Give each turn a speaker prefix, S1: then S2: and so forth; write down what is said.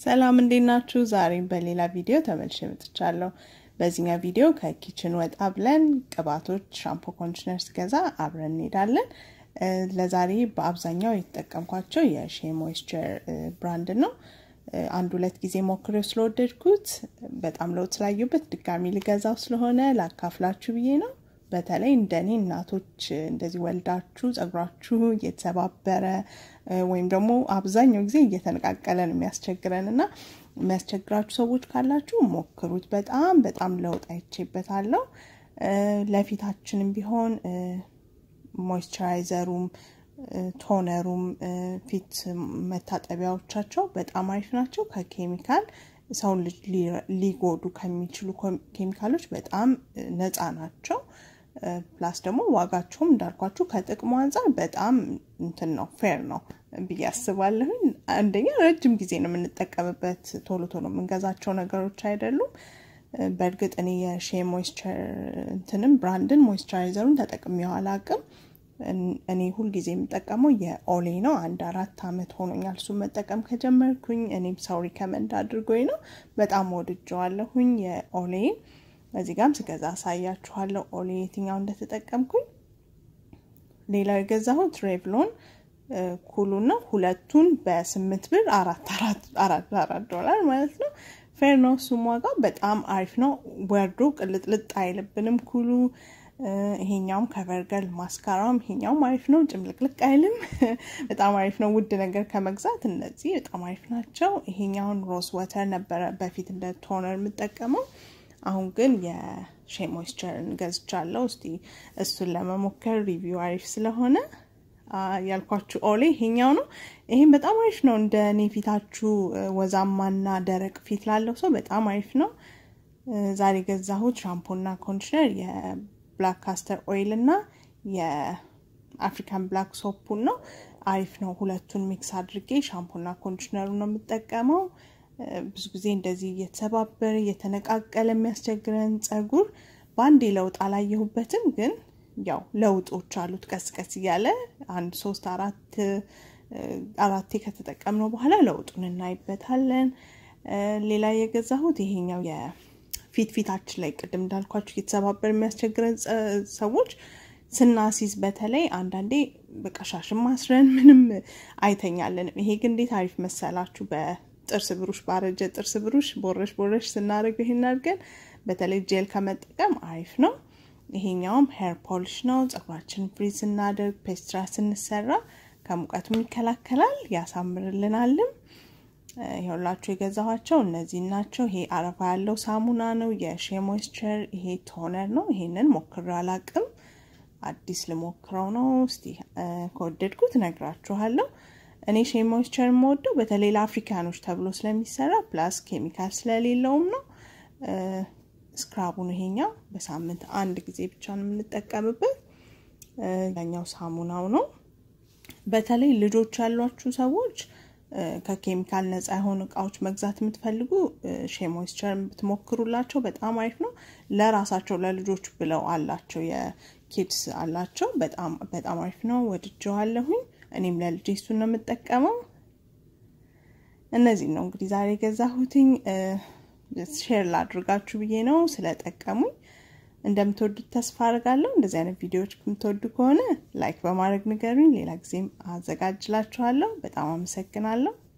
S1: ሰላም እንዴት ናችሁ? ዛሬም በሌላ ቪዲዮ ተመልሼ መጥቻለሁ። በዚህኛው ቪዲዮ ከኪችን ወጣ ብለን ቅባቶች፣ ሻምፖ፣ ኮንዲሽነር ስገዛ አብረን እንሄዳለን። ለዛሬ በአብዛኛው የተጠቀምኳቸው የሼ ሞይስቸር ብራንድ ነው። አንድ ሁለት ጊዜ ሞክሬው ስለወደድኩት በጣም ለውጥ ስላየሁበት ድጋሚ ልገዛው ስለሆነ ላካፍላችሁ ብዬ ነው። በተለይ እንደኔ እናቶች እንደዚህ ወልዳችሁ ጸጉራችሁ እየተሰባበረ ወይም ደግሞ አብዛኛው ጊዜ እየተነቃቀለ ነው የሚያስቸግረን እና የሚያስቸግራችሁ ሰዎች ካላችሁ ሞክሩት። በጣም በጣም ለውጥ አይቼበታለሁ። ለፊታችንም ቢሆን ሞይስቸራይዘሩም ቶነሩም ፊት መታጠቢያዎቻቸው በጣም አሪፍ ናቸው። ከኬሚካል ሰውን ልጅ ሊጎዱ ከሚችሉ ኬሚካሎች በጣም ነፃ ናቸው። ፕላስ ደግሞ ዋጋቸውም እንዳልኳችሁ ከጥቅሙ አንጻር በጣም እንትን ነው ፌር ነው ብዬ አስባለሁኝ። አንደኛ ረጅም ጊዜ ነው የምንጠቀምበት፣ ቶሎ ቶሎ የምንገዛቸው ነገሮች አይደሉም። በእርግጥ እኔ የሼ ሞይስቸር እንትንም ብራንድን ሞይስቸራይዘሩን ተጠቅሜው አላቅም። እኔ ሁልጊዜ የምጠቀመው የኦሌ ነው። አንድ አራት አመት ሆኖኛል እሱን መጠቀም ከጀመርኩኝ። እኔም ሰው ሪከመንድ አድርጎኝ ነው። በጣም ወድጀዋለሁኝ የኦሌ እዚህ ጋም ስገዛ አሳያችኋለሁ ኦሌ የትኛው እንደተጠቀምኩኝ። ሌላው የገዛሁት ሬቭሎን ኩሉ ነው። ሁለቱን በስምንት ብር አራት አራት አራት ዶላር ማለት ነው። ፌር ነው እሱም ዋጋው በጣም አሪፍ ነው። ወርዶ ቅልጥልጥ አይልብንም ኩሉ። ይሄኛውም ከቨርገል ማስካራም ይሄኛውም አሪፍ ነው። ጭምልቅልቅ አይልም። በጣም አሪፍ ነው። ውድ ነገር ከመግዛት እነዚህ በጣም አሪፍ ናቸው። ይሄኛውን ሮዝ ወተር ነበረ በፊት እንደ ቶነር የምጠቀመው አሁን ግን የሼ ሞይስቸርን ገዝቻለሁ። እስቲ እሱን ለመሞከር ሪቪው አሪፍ ስለሆነ ያልኳችሁ ኦሌ ይሄኛው ነው። ይሄም በጣም አሪፍ ነው። እንደ እኔ ፊታችሁ ወዛማና ደረቅ ፊት ላለው ሰው በጣም አሪፍ ነው። ዛሬ ገዛሁት ሻምፖና ኮንዲሽነር የብላክ ካስተር ኦይል እና የአፍሪካን ብላክ ሶፑን ነው። አሪፍ ነው። ሁለቱን ሚክስ አድርጌ ሻምፖና ኮንዲሽነሩ ነው የምጠቀመው። ብዙ ጊዜ እንደዚህ እየተሰባበረ እየተነቃቀለ የሚያስቸግረን ጸጉር በአንዴ ለውጥ አላየሁበትም፣ ግን ያው ለውጦች አሉት። ቀስ ቀስ እያለ አንድ ሶስት አራት አራቴ ከተጠቀምነው በኋላ ለውጡን እናይበታለን። ሌላ የገዛሁት ይሄኛው የፊት ፊታችን ላይ ቅድም እንዳልኳችሁ እየተሰባበረ የሚያስቸግረን ሰዎች ስናሲዝ በተለይ አንዳንዴ በቃ ሻሽን ማስረን ምንም አይተኛልንም። ይሄ ግን እንዴት አሪፍ መሰላችሁ በ ጥርስ ብሩሽ ባረጀ ጥርስ ብሩሽ ቦረሽ ቦረሽ ስናደርገው ይሄን አድርገን በተለይ ጄል ከመጠቀም አሪፍ ነው። ይሄኛውም ሄር ፖሊሽ ነው። ጸጉራችን ፍሪዝ ስናደርግ ፔስትራ ስንሰራ ከሙቀቱም ይከላከላል ያሳምርልናልም። ይኸውላችሁ የገዛኋቸው እነዚህ ናቸው። ይሄ አረፋ ያለው ሳሙና ነው የሼ ሞይስቸር። ይሄ ቶነር ነው። ይሄንን ሞክሬው አላቅም፣ አዲስ ልሞክረው ነው። እስቲ ከወደድኩት ነግራችኋለሁ። እኔ ሼ ሞይስቸር የምወደው በተለይ ለአፍሪካኖች ተብሎ ስለሚሰራ ፕላስ ኬሚካል ስለሌለውም ነው። ስክራቡን ይሄኛው በሳምንት አንድ ጊዜ ብቻ ነው የምንጠቀምበት። ያኛው ሳሙናው ነው። በተለይ ልጆች ያሏችሁ ሰዎች ከኬሚካል ነፃ የሆኑ እቃዎች መግዛት የምትፈልጉ ሼ ሞይስቸር ብትሞክሩላቸው በጣም አሪፍ ነው። ለራሳቸው ለልጆች ብለው አላቸው የኪድስ አላቸው። በጣም በጣም አሪፍ ነው። ወድጀዋለሁኝ። እኔም ለልጄ እሱን ነው የምጠቀመው። እነዚህ ነው እንግዲህ ዛሬ የገዛሁትኝ። ሼር ላድርጋችሁ ብዬ ነው ስለጠቀሙኝ። እንደምትወዱት ተስፋ አድርጋለሁ። እንደዚህ አይነት ቪዲዮዎች የምትወዱ ከሆነ ላይክ በማድረግ ንገሩኝ። ሌላ ጊዜም አዘጋጅላችኋለሁ። በጣም አመሰግናለሁ።